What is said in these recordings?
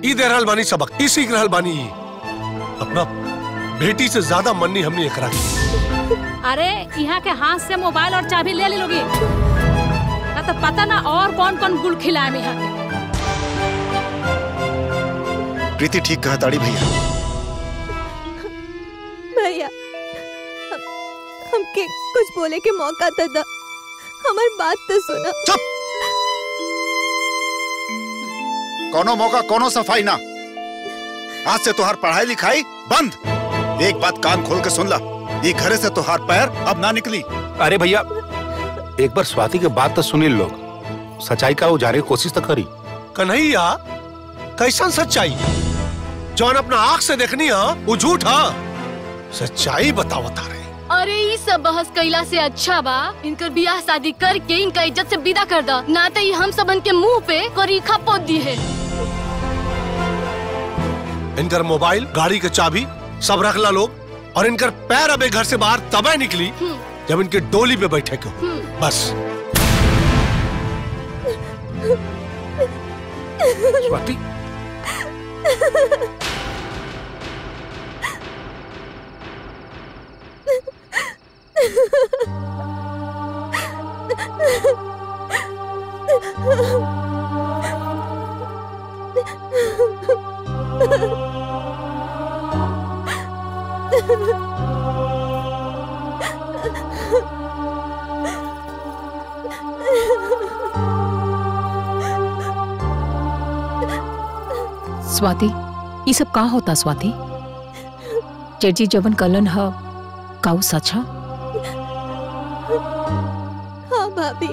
ई दे रहल बानी सबक ई सीख रहल बानी ई। अपना बेटी से ज्यादा मन्नी हमने एकरा की अरे यहाँ के हाथ से मोबाइल और चाबी ले ले लोगी ना तो पता ना और कौन कौन गुल खिलाए में यहाँ के प्रीति ठीक कहा ताड़ी भैया भैया हम- हमके कुछ बोले के मौका तो दा हमारी बात तो सुना चुप कोनो मौका कोनो सफाई ना आज से तुहार पढ़ाई लिखाई बंद एक बात कान खोल के सुन ला ये घरे से तुहार पैर अब ना निकली अरे भैया एक बार स्वाति के बात तो सुनी लोग सच्चाई का उजारे की कोशिश तो करी कन्हैया कैसन सच्चाई जौन अपना आंख से देखनी है वो झूठ है सच्चाई बताओ तारे अरे ई सब बहस कैला से अच्छा बा इनकर बियाह शादी करके इनका इज्जत से विदा कर दा ना तो ये हम सबन के मुंह पे करीखा पोत दी है इनकर मोबाइल गाड़ी के चाबी सब रख ला लोग और इनकर पैर अबे घर से बाहर तबे निकली जब इनके डोली पे बैठे क्यों बस स्वाति स्वाति ये सब का होता स्वाति चेटजी जवन कलन ह काऊ सच ह हाँ भाभी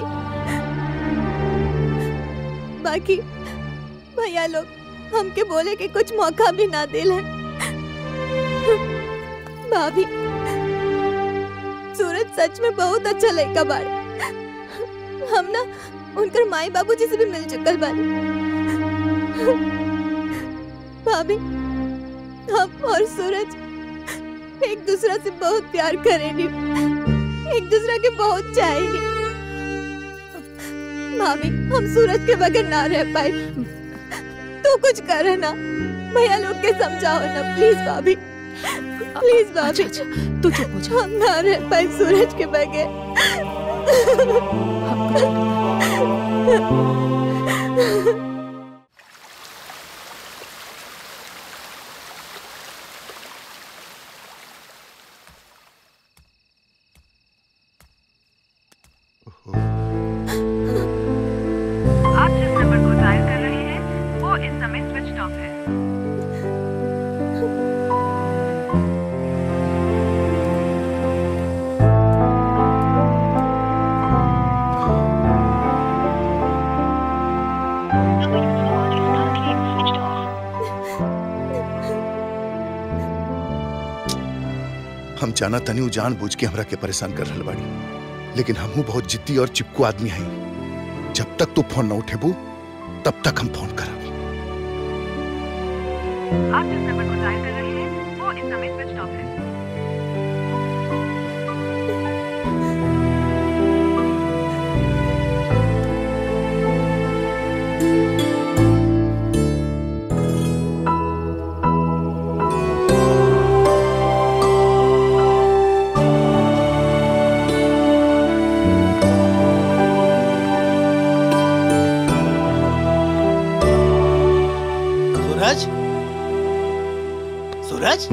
बाकी भैया लोग हमके बोले के कुछ मौका भी ना दिल है भाभी सूरज सच में बहुत अच्छा लड़का बाड़ हम ना उनकर माई बाबूजी से भी मिल चुकल बानी भाभी हम और सूरज एक दूसरा से बहुत प्यार करेनी एक दूसरा के बहुत चाहेनी भाभी हम सूरज के बगैर ना रह पाए तू कुछ करे ना भैया लोग के समझाओ ना प्लीज भाभी प्लीज भाभी अच्छा, तू चुप हो जा हम ना रह पाए सूरज के बगैर आप जिस नंबर को डायल कर रहे हैं वो इस समय स्विच ऑफ है हम जाना तनी उ जान बूझ के हमरा के परेशान कर रहल बाड़ी लेकिन हमहू बहुत जिद्दी और चिपकू आदमी हई जब तक तू फोन न उठेबू तब तक हम फोन करब आप जिस नंबर को डायल कर रहे हैं वो इस समय स्विच ऑफ है सूरज सूरज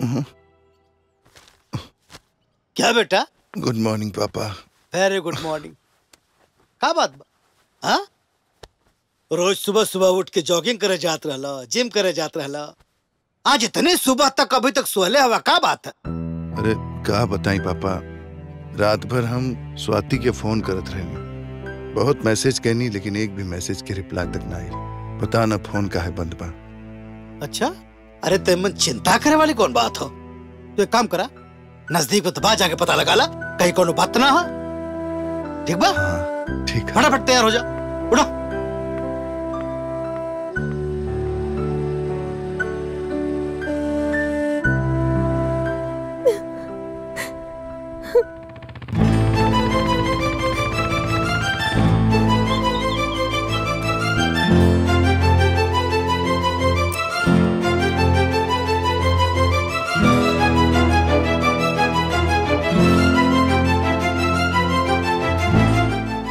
क्या बेटा गुड मॉर्निंग पापा वेरी गुड मॉर्निंग का बात बा हाँ रोज सुबह सुबह उठ के जॉगिंग करे जात रहला जिम करे जात रहला आज इतने सुबह तक अभी तक सोहले हवा का बात है अरे का बताई पापा रात भर हम स्वाति के फोन करत रहे बहुत मैसेज कहनी लेकिन एक भी मैसेज के रिप्लाई तक ना आई पता ना फोन का है बंद बा अच्छा अरे तेमन चिंता करे वाली कौन बात हो तो एक काम करा नजदीक में दबा जाके पता लगा ला कहीं कोनो बात ना हो ठीक बा हाँ ठीक है फटाफट तैयार हो जा उठो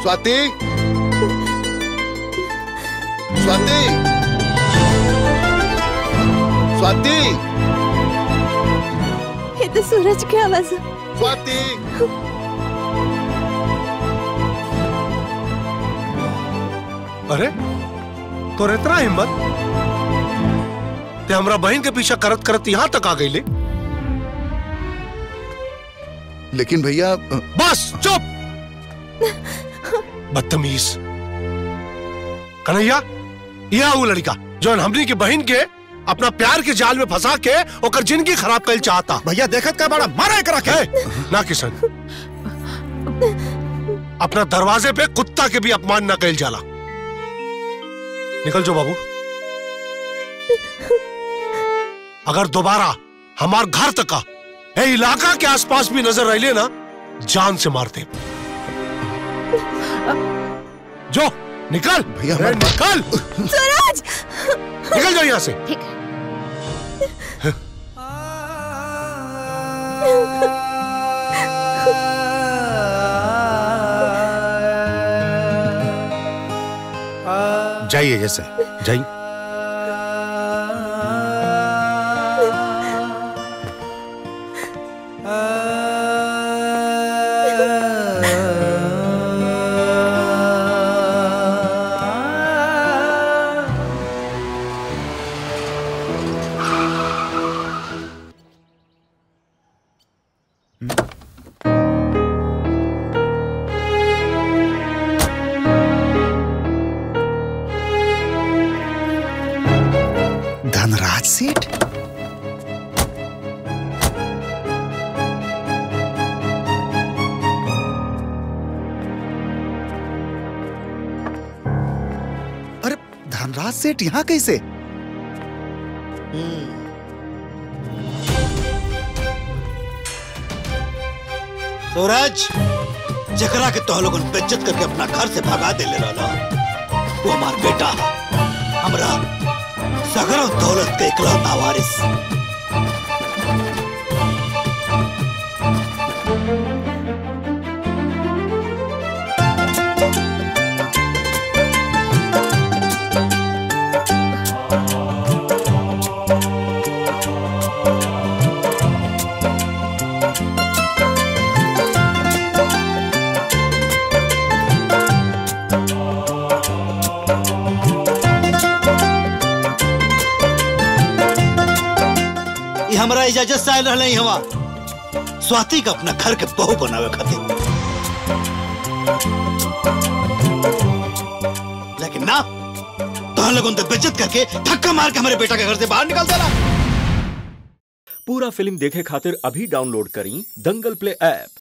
स्वाति स्वाति स्वाति ये तो सूरज की आवाज है। स्वाति अरे तो इतना हिम्मत ते हमरा बहन के पीछा करत करत यहाँ तक आ गई ले लेकिन भैया बस चुप बदतमीज कन्हैया यह वो लड़का जो हमनी की बहन के अपना प्यार के जाल में फंसा के ओकर जिंदगी खराब कर चाहता भैया देखत का बड़ा मारा करा के है ना किशन अपना दरवाजे पे कुत्ता के भी अपमान ना कैल जाला निकल जो बाबू अगर दोबारा हमार घर तक का ए इलाका के आसपास भी नजर रह ना जान से मारते जो निकल भैया, ए, हमारे- निकल सूरज निकल जाओ यहाँ से ठीक है जाइए जैसे जाइए धनराज सेठ अरे धनराज सेठ यहाँ कैसे सूरज जकरा के तो लोगन बेइज्जत करके अपना घर से भगा दे ले रहा वो हमार बेटा है हमरा सगरो दौलत के इकलौता वारिस ये हमरा इजाजत से आयल रहले हवा स्वाति का अपना घर के बहू बनावे खातिर लेकिन ना तो लोगों ने बेइज्जत करके धक्का मार के हमारे बेटा के घर से बाहर निकाल देला पूरा फिल्म देखे खातिर अभी डाउनलोड करी दंगल प्ले ऐप